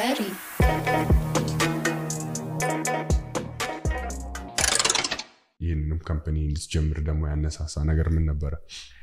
Ready. ይህንንም ካምፓኒ እንድትጀምር ደግሞ ያነሳሳ ነገር ምን ነበረ?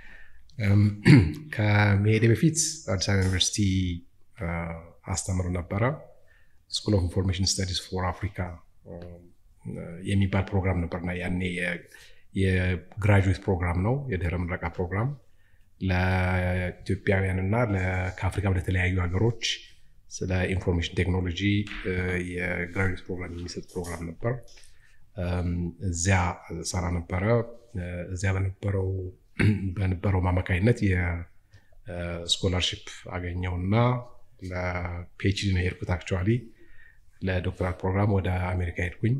ከመሄዴ በፊት አዲስ አበባ ዩኒቨርሲቲ አስተምር ነበረ። ስኩል ኦፍ ኢንፎርሜሽን ስተዲስ ፎር አፍሪካ የሚባል ፕሮግራም ነበርና ያኔ የግራጁዌት ፕሮግራም ነው፣ የድህረ ምረቃ ፕሮግራም ለኢትዮጵያውያን እና ከአፍሪካ ወደ ተለያዩ ሀገሮች ስለ ኢንፎርሜሽን ቴክኖሎጂ የግራጁዌት ፕሮግራም የሚሰጥ ፕሮግራም ነበር። እዚያ ሰራ ነበረ። እዚያ በነበረው በነበረው አማካኝነት የስኮላርሽፕ አገኘውና ለፒኤችዲ ነው የሄድኩት። አክቹዋሊ ለዶክተራል ፕሮግራም ወደ አሜሪካ ሄድኩኝ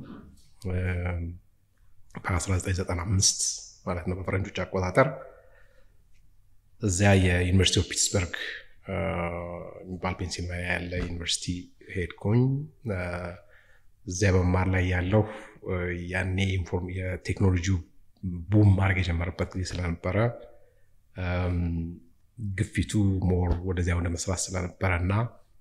በ1995 ማለት ነው በፈረንጆች አቆጣጠር። እዚያ የዩኒቨርሲቲ ኦፍ ፒትስበርግ የሚባል ፔንሲልቫኒያ ያለ ዩኒቨርሲቲ ሄድኩኝ። እዚያ በመማር ላይ ያለው ያኔ የቴክኖሎጂ ቡም ማድረግ የጀመረበት ጊዜ ስለነበረ ግፊቱ ሞር ወደዚያ ወደ መስራት ስለነበረ እና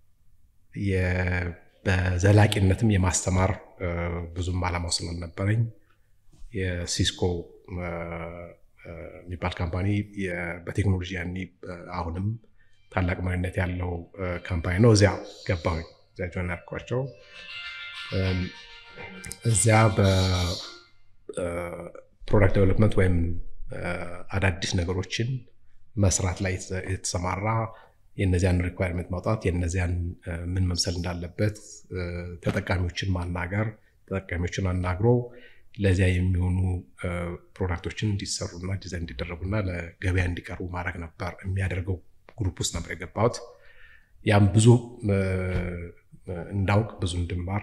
በዘላቂነትም የማስተማር ብዙም አላማው ስላልነበረኝ የሲስኮ የሚባል ካምፓኒ በቴክኖሎጂ ያኔ አሁንም ታላቅ መሪነት ያለው ካምፓኒ ነው። እዚያ ገባሁኝ። እዚያ ጆን ያልኳቸው እዚያ በፕሮዳክት ዴቨሎፕመንት ወይም አዳዲስ ነገሮችን መስራት ላይ የተሰማራ የነዚያን ሪኳየርመንት ማውጣት የነዚያን ምን መምሰል እንዳለበት ተጠቃሚዎችን ማናገር ተጠቃሚዎችን አናግሮ ለዚያ የሚሆኑ ፕሮዳክቶችን እንዲሰሩና ዲዛይን እንዲደረጉና ለገበያ እንዲቀርቡ ማድረግ ነበር የሚያደርገው ግሩፕ ውስጥ ነበር የገባሁት። ያም ብዙ እንዳውቅ ብዙ እንድማር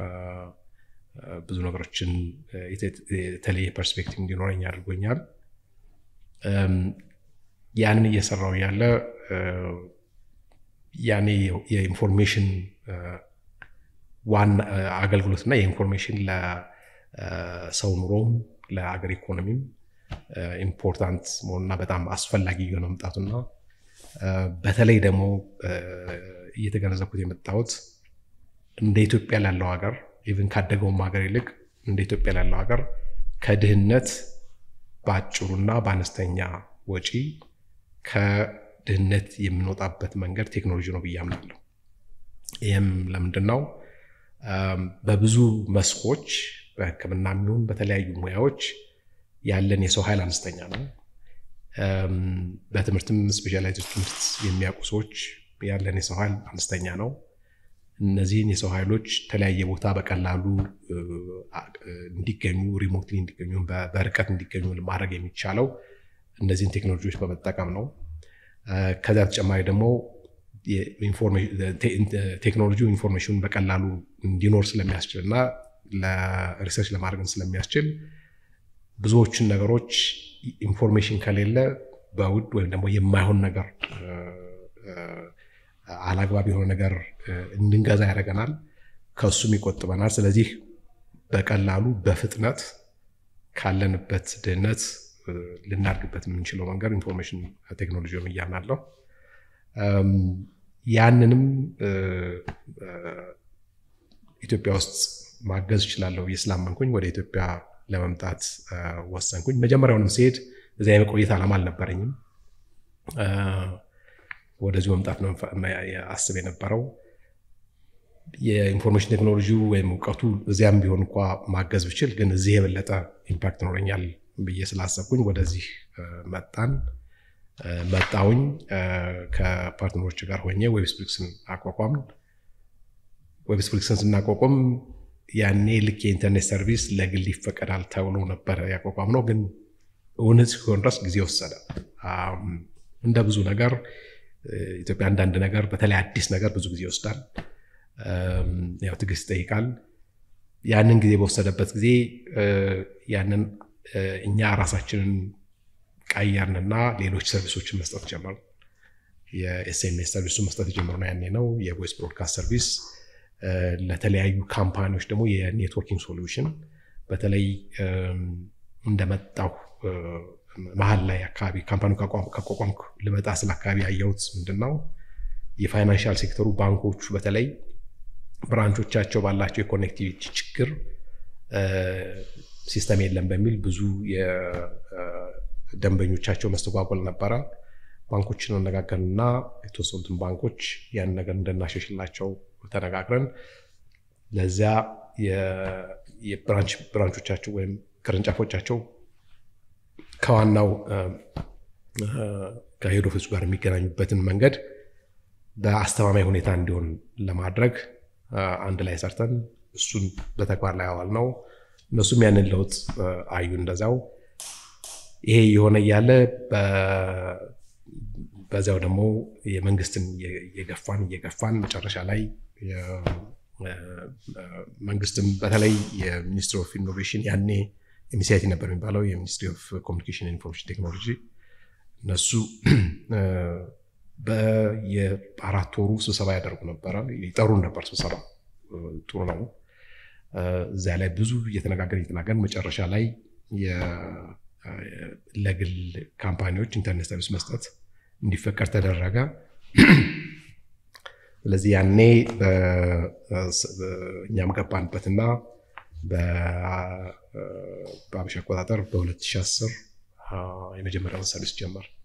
ብዙ ነገሮችን የተለየ ፐርስፔክቲቭ እንዲኖረኝ አድርጎኛል። ያንን እየሰራው ያለ ያኔ የኢንፎርሜሽን ዋና አገልግሎትና የኢንፎርሜሽን ለሰው ኑሮም ለአገር ኢኮኖሚም ኢምፖርታንት መሆኑና በጣም አስፈላጊ የሆነ መምጣቱና በተለይ ደግሞ እየተገነዘብኩት የመጣሁት እንደ ኢትዮጵያ ላለው ሀገር ኢቭን ካደገውም ሀገር ይልቅ እንደ ኢትዮጵያ ላለው ሀገር ከድህነት በአጭሩና በአነስተኛ ወጪ ከድህነት የምንወጣበት መንገድ ቴክኖሎጂ ነው ብዬ አምናለሁ። ይህም ለምንድን ነው? በብዙ መስኮች በሕክምና የሚሆን በተለያዩ ሙያዎች ያለን የሰው ኃይል አነስተኛ ነው። በትምህርትም ስፔሻላይዝድ ትምህርት የሚያውቁ ሰዎች ያለን የሰው ኃይል አነስተኛ ነው። እነዚህን የሰው ኃይሎች ተለያየ ቦታ በቀላሉ እንዲገኙ ሪሞትሊ እንዲገኙ በርቀት እንዲገኙ ማድረግ የሚቻለው እነዚህን ቴክኖሎጂዎች በመጠቀም ነው። ከዚያ ተጨማሪ ደግሞ ቴክኖሎጂ ኢንፎርሜሽኑን በቀላሉ እንዲኖር ስለሚያስችል እና ለሪሰርች ለማድረግም ስለሚያስችል ብዙዎቹን ነገሮች ኢንፎርሜሽን ከሌለ በውድ ወይም ደግሞ የማይሆን ነገር አላግባብ የሆነ ነገር እንድንገዛ ያደርገናል፣ ከእሱም ይቆጥበናል። ስለዚህ በቀላሉ በፍጥነት ካለንበት ድህነት ልናድግበት የምንችለው መንገድ ኢንፎርሜሽን ቴክኖሎጂ ነው እያምናለሁ። ያንንም ኢትዮጵያ ውስጥ ማገዝ እችላለሁ ብዬ ስላመንኩኝ ወደ ኢትዮጵያ ለመምጣት ወሰንኩኝ። መጀመሪያውንም ሲሄድ እዚያ የመቆየት ዓላማ አልነበረኝም። ወደዚሁ መምጣት ነው አስብ የነበረው። የኢንፎርሜሽን ቴክኖሎጂ ወይም እውቀቱ እዚያም ቢሆን እንኳ ማገዝ ብችል፣ ግን እዚህ የበለጠ ኢምፓክት ይኖረኛል ብዬ ስላሰብኩኝ ወደዚህ መጣን መጣውኝ ከፓርትነሮች ጋር ሆኜ ዌብስፕሊክስን አቋቋም። ዌብስፕሊክስን ስናቋቋም ያኔ ልክ የኢንተርኔት ሰርቪስ ለግል ይፈቀዳል ተብሎ ነበረ ያቋቋም ነው። ግን እውነት ሲሆን ድረስ ጊዜ ወሰደ። እንደ ብዙ ነገር ኢትዮጵያ አንዳንድ ነገር በተለይ አዲስ ነገር ብዙ ጊዜ ይወስዳል። ያው ትዕግስት ይጠይቃል። ያንን ጊዜ በወሰደበት ጊዜ ያንን እኛ ራሳችንን ቀየርንና ሌሎች ሰርቪሶችን መስጠት ጀመሩ። የኤስኤምኤስ ሰርቪሱን መስጠት የጀመርነው ያኔ ነው። የቮይስ ብሮድካስት ሰርቪስ ለተለያዩ ካምፓኒዎች ደግሞ የኔትወርኪንግ ሶሉሽን በተለይ እንደመጣሁ መሀል ላይ አካባቢ ካምፓኒ ካቋቋምኩ ልመጣ ስለ አካባቢ ያየሁት ምንድን ነው የፋይናንሻል ሴክተሩ ባንኮቹ በተለይ ብራንቾቻቸው ባላቸው የኮኔክቲቪቲ ችግር ሲስተም የለም በሚል ብዙ የደንበኞቻቸው መስተጓጎል ነበረ። ባንኮችን አነጋገርንና የተወሰኑትን ባንኮች ያን ነገር እንድናሸሽላቸው ተነጋግረን ለዚያ ብራንቾቻቸው ወይም ቅርንጫፎቻቸው ከዋናው ከሄድ ኦፊሱ ጋር የሚገናኙበትን መንገድ በአስተማማኝ ሁኔታ እንዲሆን ለማድረግ አንድ ላይ ሰርተን እሱን በተግባር ላይ አዋል ነው። እነሱም ያንን ለውጥ አዩ። እንደዚያው ይሄ የሆነ እያለ በዚያው ደግሞ የመንግስትን እየገፋን እየገፋን መጨረሻ ላይ መንግስትም በተለይ የሚኒስትሪ ኦፍ ኢኖቬሽን ያኔ ኤምሲአይቲ ነበር የሚባለው የሚኒስትሪ ኦፍ ኮሚኒኬሽን ኢንፎርሜሽን ቴክኖሎጂ እነሱ በየአራት ወሩ ስብሰባ ያደርጉ ነበረ። ይጠሩን ነበር። ስብሰባ ጥሩ ነው። እዚያ ላይ ብዙ እየተነጋገር እየተናገር መጨረሻ ላይ ለግል ካምፓኒዎች ኢንተርኔት ሰርቪስ መስጠት እንዲፈቀድ ተደረገ። ስለዚህ ያኔ እኛም ገባንበትና በአበሻ አቆጣጠር በ2010 የመጀመሪያውን ሰርቪስ ጀመር።